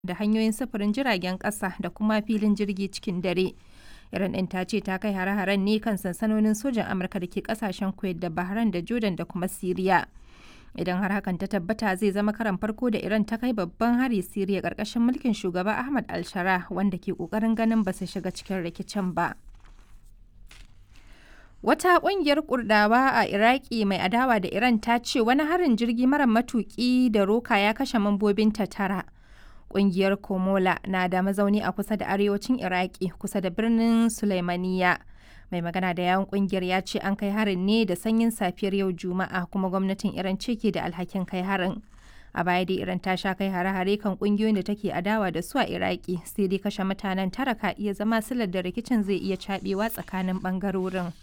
da hanyoyin sufurin jiragen ƙasa da kuma filin jirgi cikin dare. Iran ɗin ta ce ta kai hare-haren ne kan sansanonin sojan Amurka da ke ƙasashen Kuwait da Bahrain da Jordan da kuma Siriya. Idan har hakan ta tabbata zai zama karan farko da Iran ta kai babban hari Siriya ƙarƙashin mulkin shugaba Ahmad al-Shara wanda ke ƙoƙarin ganin ba su shiga cikin rikicin ba. Wata ƙungiyar Kurdawa a Iraki mai adawa da Iran ta ce wani harin jirgi mara matuƙi da roka ya kashe mambobinta tara. Ƙungiyar Komola na da mazauni a kusa da arewacin Iraki kusa da birnin Sulaimaniya. Mai magana da yawon ƙungiyar ya ce an kai harin ne da sanyin safiyar yau Juma'a kuma gwamnatin Iran ce ke da alhakin kai harin. A baya dai Iran ta sha kai hare-hare kan ƙungiyoyin da take adawa da su a Iraki sai dai kashe mutanen tara ka iya zama silar da rikicin zai iya caɓewa tsakanin ɓangarorin.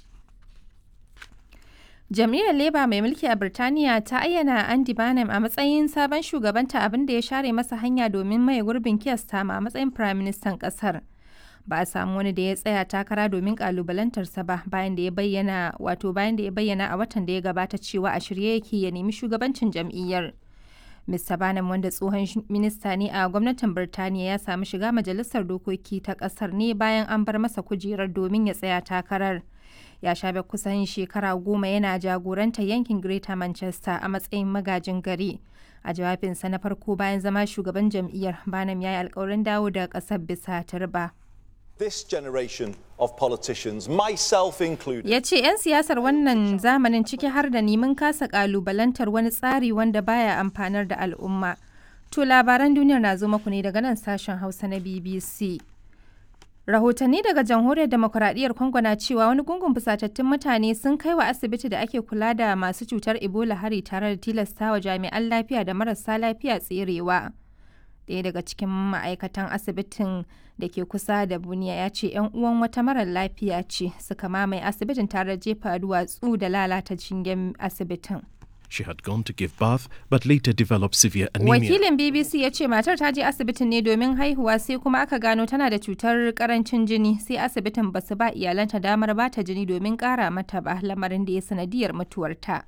Jam'iyyar Labour mai mulki a Birtaniya ta ayyana Andy Barnum a matsayin sabon shugabanta abin da ya share masa hanya domin maye gurbin Keir Starmer a matsayin Firaministan ƙasar. Ba a samu wani da ya tsaya takara domin kalubalantarsa ba bayan da ya bayyana wato bayan da ya bayyana a watan da ya gabata cewa a shirye yake ya nemi shugabancin jam'iyyar. Mr. Barnum wanda tsohon minista ne a gwamnatin Birtaniya ya samu shiga majalisar dokoki ta ƙasar ne bayan an bar masa kujerar domin ya tsaya takarar. ya shafe kusan shekara goma yana jagorantar yankin Greater Manchester a matsayin magajin gari. A jawabinsa na farko bayan zama shugaban jam'iyyar Banam ya yi alkawarin dawo da ƙasar bisa turba. This generation of politicians, myself included. Ya ce 'yan siyasar wannan zamanin ciki har da neman kasa ƙalubalantar wani tsari wanda baya amfanar da al'umma. To labaran duniyar na zo muku ne daga nan sashen Hausa na BBC. Rahotanni daga Jamhuriyar Demokuraɗiyyar Congo na cewa wani gungun fusatattun mutane sun kai wa asibiti da ake kula da masu cutar Ebola hari tare da tilastawa jami'an lafiya da marasa lafiya tserewa. Ɗaya daga cikin ma'aikatan asibitin da ke kusa da Buniya ya ce 'yan uwan wata marar lafiya ce suka mamaye asibitin tare da jefa duwatsu da lalata jingen asibitin. She had gone to give birth but later developed severe anemia. Wakilin BBC ya ce matar ta je asibitin ne domin haihuwa sai kuma aka gano tana da cutar karancin jini sai asibitin ba su ba iyalanta damar ba ta jini domin kara mata ba lamarin da ya sanadiyar mutuwarta.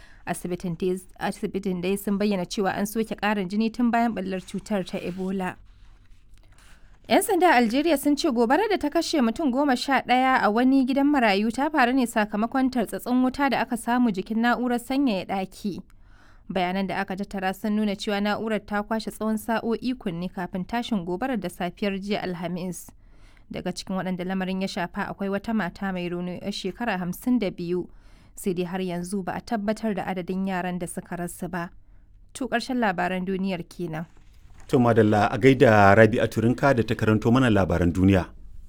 Asibitin dai sun bayyana cewa an soke karin jini tun bayan ɓallar cutar ta Ebola. 'Yan sanda a Algeria sun ce gobarar da ta kashe mutum goma sha ɗaya a wani gidan marayu ta faru ne sakamakon tartsatsin wuta da aka samu jikin na'urar sanyaya ɗaki. Bayanan da aka tattara sun nuna cewa na'urar ta kwashe tsawon sa'o'i kunne kafin tashin gobarar da safiyar jiya Alhamis. Daga cikin waɗanda lamarin ya shafa akwai wata mata mai rauni 'yar shekara hamsin da biyu. Sai dai har yanzu ba a tabbatar da adadin yaran da suka rasu ba. To ƙarshen labaran duniyar kenan. To madalla a gaida Rabi a Turinka da ta karanto mana labaran duniya.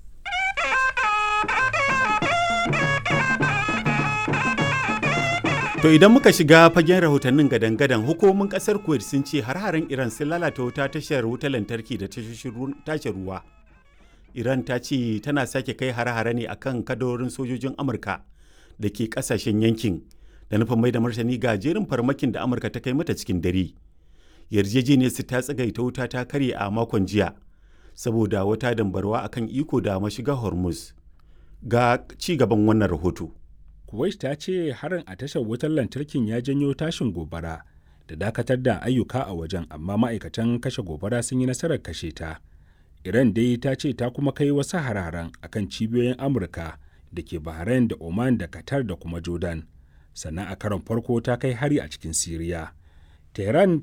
To idan muka shiga fagen rahotannin gadan-gadan hukumomin kasar Kuwait sun ce har-haren Iran sun lalata wuta tashar wutar lantarki da tashar ruwa. Iran ta ce tana sake kai har-hare ne akan kadarorin sojojin Amurka da ke kasashen yankin da nufin mai da martani ga jerin farmakin da Amurka ta kai mata cikin dare. yarjejeniyar su ta tsagaita wuta ta karye a makon jiya saboda wata dambarwa akan iko da mashiga hormuz ga ci gaban wannan rahoto kuwait ta ce harin a tashar wutar lantarkin ya janyo tashin gobara da dakatar da ayyuka a wajen amma ma'aikatan kashe gobara sun yi nasarar kashe ta iran dai ta ce ta kuma kai wasu hararen akan cibiyoyin amurka da ke bahrain da oman da qatar da kuma jordan sannan a karon farko ta kai hari a cikin siriya tehran